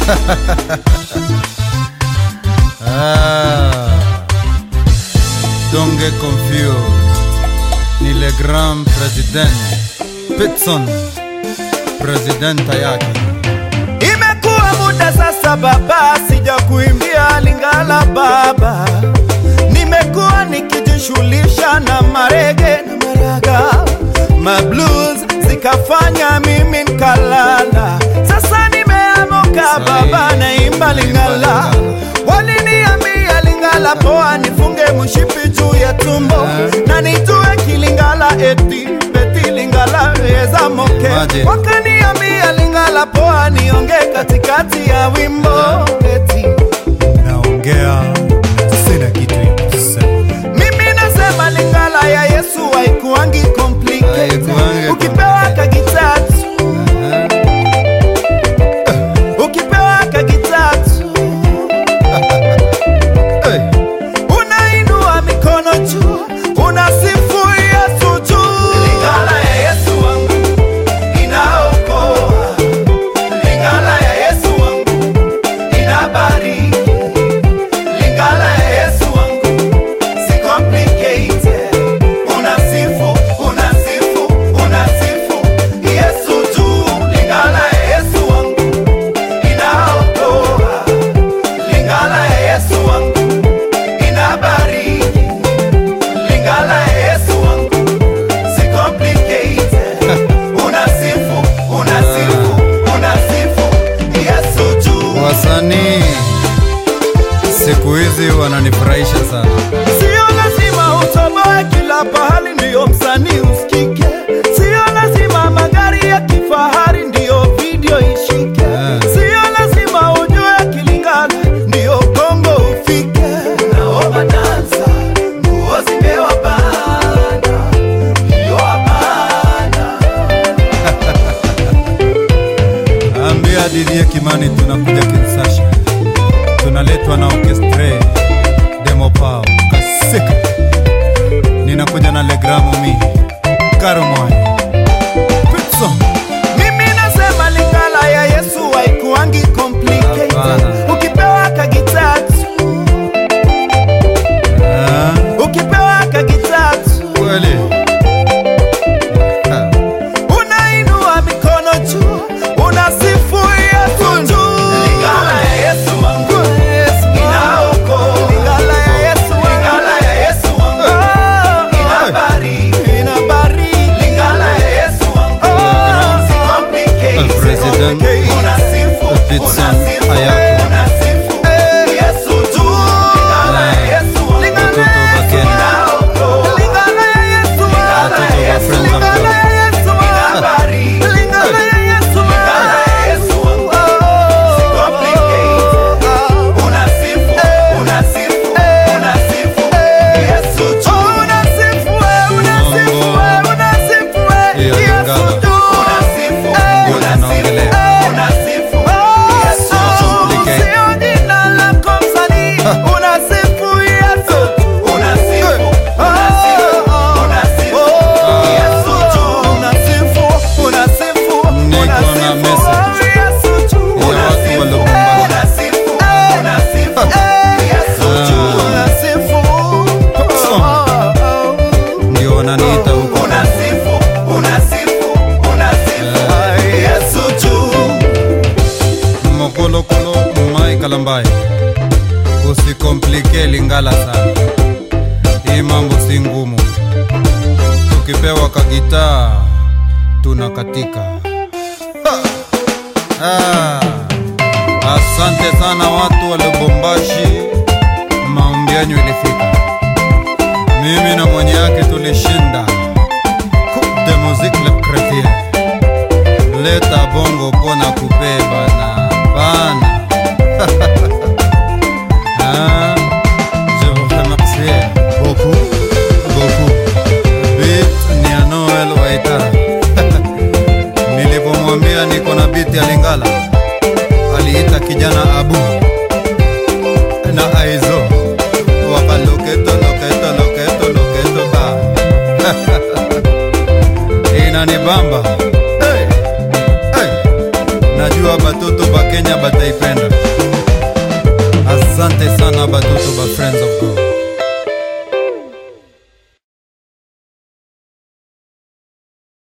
ah, don't get confused. Ni le grand president Pitson, presidenta yake. Imekuwa muda sasa baba, sija kuimbia Lingala baba. Nimekuwa nikijishughulisha na marege na maraga, mablues zikafanya mimi nkalala. Sasa nimeamuka baba, naimba Lingala. Waliniambia Lingala poa, nifunge mshipi juu ya tumbo na nitue kilingala eti beti Lingala eza moke Imagine. wakaniambia Lingala poa, nionge katikati ya wimbo eti Naongea sina kitu ya kusema. mimi nasema Lingala ya Yesu haikuangi complicated. Haikuangi Ukipewa kagitatu ukipewa kagitatu Hey, unainua mikono juu unasifu Yesu juu. Lingala ya Yesu wangu inaokoa, Lingala ya Yesu wangu inabariki, Lingala ya Yesu wangu si complicated. Unasifu, unasifu, unasifu Yesu juu. Lingala ya Yesu wangu inaokoa, Lingala ya Yesu wangu inabariki, Lingala ya Yesu wangu si complicated. Unasifu, unasifu, unasifu Yesu juu. wasanii siku hizi wananifurahisha sana. Sio lazima utoboe kila pahali ndiyo msanii usikike. Sio lazima magari ya kifahari ndiyo video ishike. Yeah. Sio lazima ujue Kilingala ndiyo Kongo ufike. Naomba dansa, nguo zimewabana, iliyowabana. Ambia Didie Kimani tunakuja Kinsasha, tunaletwa na orchestre demo pao kasika, ninakuja na legramo mi karumoy Pitson Mimi nasema Lingala ya Yesu haikuangi complicated. Hapana. Ukipewa kagitatu, ah, ukipewa kagitatu kweli Ah, unainua mikono juu unasifu Yesu juu. Lingala ya Yesu wangu inaokoa. Lingala ya Yesu wangu. Lingala ya Yesu wangu inabariki. Inabariki. Lingala ya Yesu wangu si complicated. President Unasifu, Pitson unasifu, Ayako. unasifu Yesu juu. Lingala ya Yesu wangu Watoto wa Kenya. inaokoa. Lingala ya Yesu wangu. Watoto wa Friends of Lingala God. ya Yesu wangu. Lingala ya Yesu wangu. Lingala ya Yesu wangu. Si complicated. Unasifu, unasifu, unasifu Yesu juu. Unasifu, unasifu, unasifu Hiyo Yesu Lingala. juu. Unasifu, Ndio unasifu, tunaongelea. unasifu Yesu juu. Complicated. Sio jina lako msanii. Unasifu Yesu. Unasifu, unasifu, unasifu Yesu juu. Unasifu, unasifu, Niko na unasifu message Yesu juu. ya watu Unasifu, waliopambana. unasifu, unasifu Yesu juu. Unasifu, ndio wananiita huko unasifu, unasifu, unasifu Yesu juu. mokolokolo mai kalambai usikomplike lingala sana hii mambo si ngumu tukipewa kagitaa tunakatika Ha! ah. asante sana watu wa lubumbashi maombi yanyu ilifika mimi na mwenye yake tulishinda Coupe de musique le chrétien leta bongo pona kupe bana bana Ah, je vous remercie beaucoup beaucoup bit ni ya Noel Waitara nilipomwambia niko na biti ya Lingala aliita kijana Abu na Aizo wakaloketo loketo loketo loketo ba inanibamba hey, hey. najua batoto batoto ba kenya bataipenda asante sana batoto ba friends of god